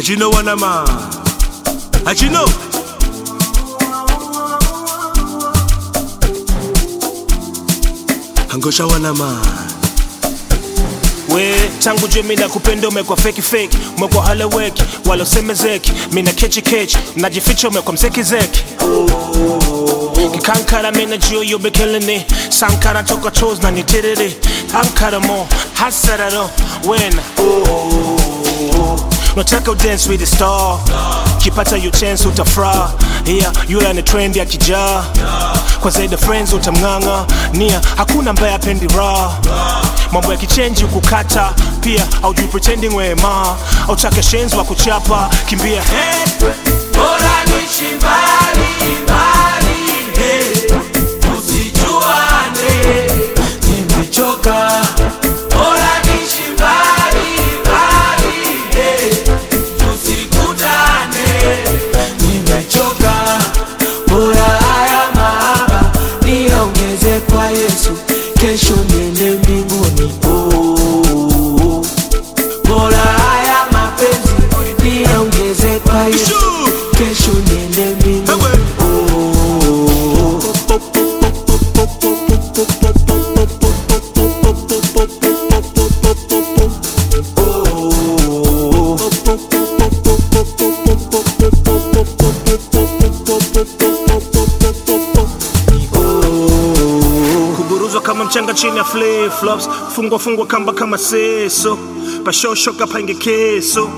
Ajino wanama. Ajino. Angosha wanama. we tangu jue mina kupenda umekwa feki feki umekwa haleweki wala usemezeki mina kechi kechi najificha umekwa mzeki zeki kikankara mina juu you be killing it sankara toka toes na nitiriri ankara mo hasararo wena nataka udance with the star kipata you chance utafra yeah, yule ni trend ya kijaa kwa zaidi friends utamng'ang'a nia hakuna ambaye apendi raha mambo ya kichenji kukata pia aujui pretending wema autake shenzi wa kuchapa kimbia hey. Bora niishi mbali mbali, hey, tusijuane, nimechoka. Bora niishi mbali mbali, hey, tusikutane, nimechoka. Bora haya mahaba niongeze kwa Yesu, kesho niende mbinguni. Oh, oh, oh. Bora haya mapenzi niongeze kwa Yesu, Shoo. kesho niende mbinguni. Ewe. Oh, oh, oh. kuburuzwa kama mchanga chini ya flip flops fungwa fungwa kamba kama seso pashoshoka pange keso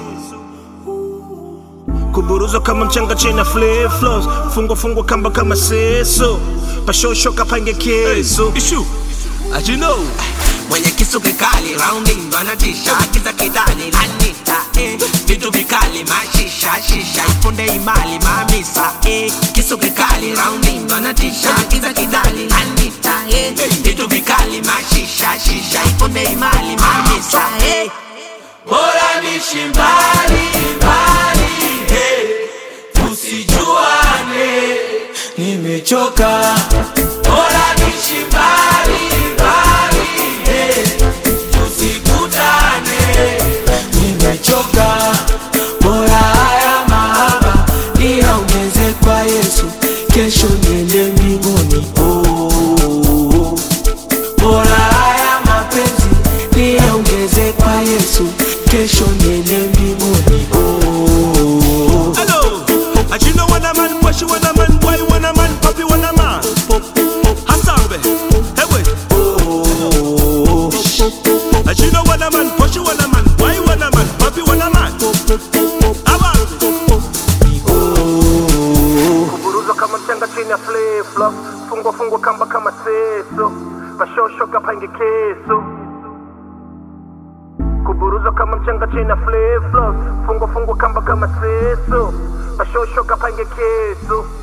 kuburuzwa kama mchanga chini ya flip flops fungwa fungwa kamba kama seso pashoshoka pange keso Ishu. Ajino. mwenye kisu kikali raundi ndo anatisha kiza kidani anita eh. vitu vikali mashisha shisha ifunde imali mamisa eh. kisu kikali raundi ndo anatisha kiza kidani anita eh. vitu vikali mashisha shisha ifunde imali mamisa eh. bora nishi mbali mbali hey. tusijuane nimechoka bora nishi mbali mbali hey. tusikutane nimechoka bora haya mahaba niongeze kwa yesu kesho niende mbinguni oh, oh, oh. bora haya mapenzi niongeze kwa yesu kesho niende mbinguni oh, oh, oh. Hello. Ajino wana man, Washi wana man, Boy wana man, Papi wana man. Hasambe. Ewe. Ajino wana man, Washi wana man, Boy wana man, Papi wana man. Abangu. Kuburuzwa kama mchanga chini ya flip flop, fungwa fungwa kamba kama seso, pashoshoka pange keso. kuburuzwa kama mchanga chini ya flip flop, fungwa fungwa kamba kama seso, pashoshoka pange keso.